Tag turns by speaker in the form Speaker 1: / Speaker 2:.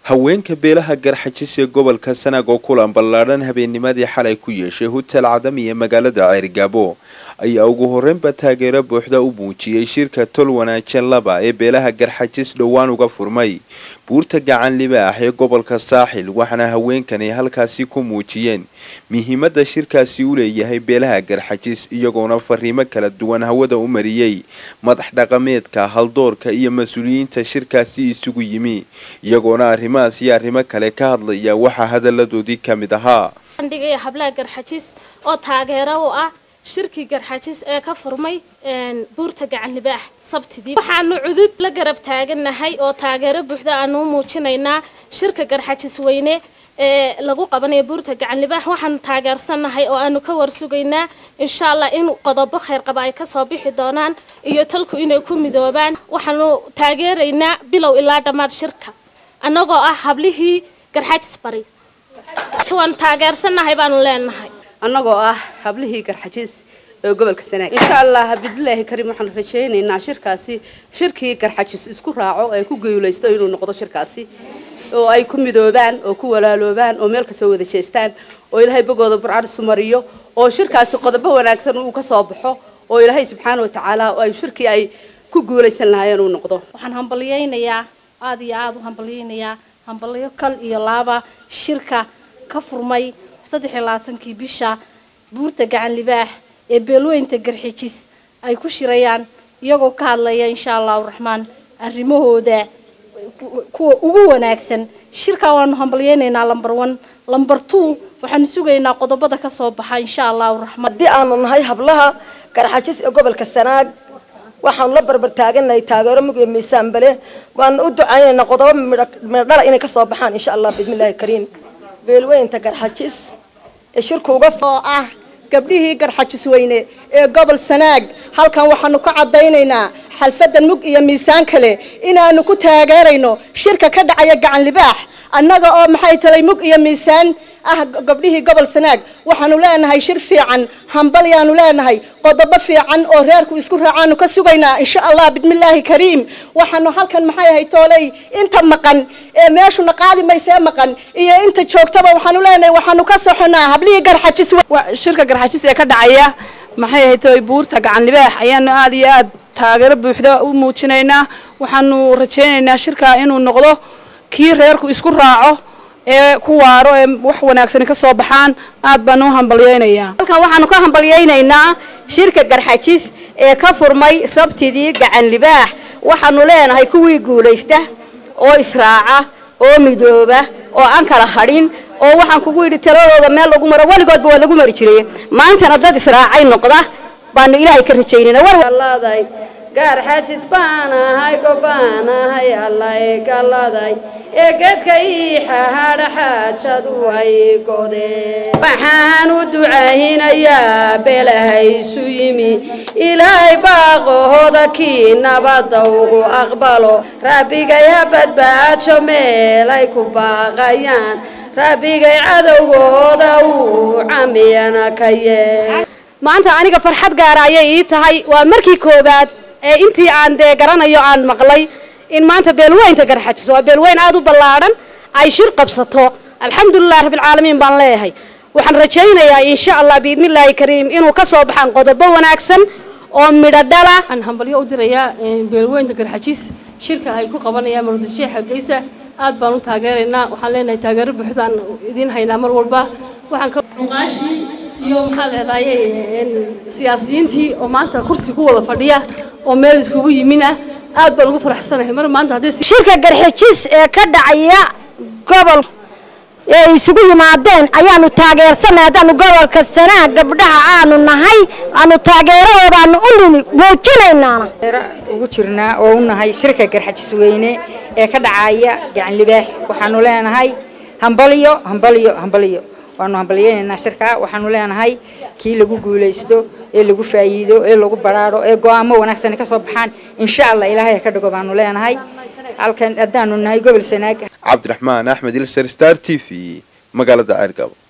Speaker 1: haweenka beelaha garxajis ee gobolka sanaag oo kulan ballaadhan habeennimadii xalay ku yeeshay hotel cadami ee magaalada ceerigaabo ayaa ugu horreynba taageero buuxda u muujiyey shirka tol wanaajin laba ee beelaha garxajis dhowaan uga furmay buurta gacan libaax ee gobolka saaxil waxaana haweenkani halkaasi ku muujiyeen muhiimadda shirkaasi u leeyahay beelaha garxajis iyagoona fariimo kala duwan hawada u mariyey madax dhaqameedka haldoorka iyo mas-uuliyiinta shirkaasi isugu yimi iyagoona arrimahaas iyo arrimo kale ka hadlaya waxaa hadalladoodii ka mid ahaa
Speaker 2: bandhigaya hablaha garxajis oo taageero u ah shirkii garxajis ee ka furmay buurta gacan libaax sabtidii waxaanu cudud la garab taagannahay oo taageero buuxda aanu u muujinaynaa shirka garxajis weyne ee lagu qabanayo buurta gacan libaax waxaanu taageersannahay oo aanu ka warsugaynaa insha allah in qodobo kheyr qaba ay kasoo bixi doonaan iyo talku inay ku midoobaan waxaanu taageeraynaa bilow ilaa dhammaad shirka annagoo ah hablihii garxajis bari waanu taageersannahay baanu leenahay
Speaker 3: annagoo ah hablihii garxajiis ee gobolka sanaag insha allah bidbilaahi kariim waxaanu rajaynaynaa shirkaasi shirkii garxajis isku raaco ee ku geyulaysto inuu noqdo shirkaasi oo ay ku midoobaan oo ku walaaloobaan oo meel kasoo wada jeestaan oo ilaahay bogooda burcad isu mariyo oo shirkaasi qodobo wanaagsan uu ka soo baxo oo ilaahay subxaana wa tacaala ay shirkii ay ku guulaysan lahaayeen uu noqdo
Speaker 4: waxaan hambalyaynayaa aada iyo aada u hambalyaynayaa hambalyo kal iyo laaba shirka ka furmay saddex iyo labaatankii bisha buurta gacan libaax ee beelweynta garxijis ay ku shirayaan iyagoo ka hadlaya insha allahu raxmaan arrimahooda kuwa ugu wanaagsan shirkaa waanu hambalyaynaynaa lamber one lamber two waxaanu sugaynaa qodobada kasoo baxa insha allahu raxmaan
Speaker 5: haddii aanu nahay hablaha garxajis ee gobolka sanaag waxaanu la barbar taaganahay taageero mug iyo miisaan bale waanu u ducaynaynaa qodobo midhodhala inay kasoo baxaan insha allah bismillahi kariim beelweynta garxajis ee shirku uga
Speaker 6: oo ah gabdhihii garxajis weyne ee gobol sanaag halkan waxaanu ka caddaynaynaa xalfadan mug iyo miisaan kale inaanu ku taageerayno shirka ka dhacaya gacan libaax annaga oo maxay talay mug iyo miisaan ah gabdhihii gobol sanaag waxaanu leenahay shir fiican hambalyaanu leenahay qodobo fiican oo reerku isku raacaanu ka sugaynaa insha allah bismillaahi kariim waxaanu halkan maxay ahay tooley inta maqan ee meeshuna qaadi maysee maqan iyo inta joogtaba waxaanu leenahay waxaanu ka soxonaa hablihii garxajis
Speaker 3: shirka garxajis ee ka dhacaya maxay ahay toy buurta gacan libaax ayaanu aada iyo aada taageero buuxda u muujinaynaa waxaanu rajaynaynaa shirkaa inuu noqdo kii reerku isku raaco ee ku waaro ee wax wanaagsani ka soo baxaan aad baan u hambalyaynayaa
Speaker 7: halkan waxaanu ka hambalyaynaynaa shirka garxajis ee ka furmay sabtidii gacan libaax waxaanu leenahay kuwii guulaysta oo israaca oo midooba oo aan kala hadhin oo waxaan kugu yidhi taladooda meel lagu maro weligoodba waa lagu mari jiray maantana dad israacay noqda baanu ilaahay ka rajaynayna
Speaker 8: gaarxajis baan ahay gobaan ahay allay galladay ee geedka iixa hadhaxaajadu ay godeen waxaan u ducaynayaa beelahaysu yimi ilaahay baaqahooda kii nabadda ugu aqbalo rabbigay ha badbaajo meel ay ku baaqayaan rabbigay cadowgooda uu camiyana ka yee
Speaker 2: maanta aniga farxad gaara ayay ii tahay waa markii koowaad ee intii aan dee garanayo aan maqlay in maanta beelweynta garxajis waa beelweyn aada u ballaadhan ay shir qabsato alxamdulilah rabbilcaalamiin baan leeyahay waxaan rajaynayaa insha allah biidnillaahi kariim inuu ka soo baxaan qodobo wanaagsan oo midho dhala
Speaker 9: waxaan hambalyo u dirayaa beelweynta garxajis shirka ay ku qabanayaan muradasheexa geysa aad baan u taageeraynaa waxaan leenahay taageero buuxdaan idiin haynaa mar walba waxaan iyo maxaa leedahay siyaasiyiintii oo maanta kursi ku wada fadhiya oo meel iskugu yimina aad baan ugu faraxsanahay mar maanta haddii
Speaker 5: shirka garxijis ee ka dhacaya gobol ee isugu yimaadeen ayaanu taageersanay haddaanu gobolka sanaa gabdhaha aanu nahay aanu taageeradoodaanu u nimi muujinaynaana
Speaker 10: ugu jirnaa oo u nahay shirka garxajis weyne ee ka dhacaya gacan libaax waxaanu leenahay hambalyo hambalyo hambalyo waanu hambalyaynaynaa shirkaa waxaanu leenahay kii lagu guulaysto ee lagu faa'iido ee lagu baraaro ee go-aamo wanaagsani ka soo baxaan insha allah ilaahay ha ka dhigo baanu leenahay halkan haddaanu nahay gobol sanaag
Speaker 1: cabdiraxmaan axmed ilser star t v magaalada ceergabo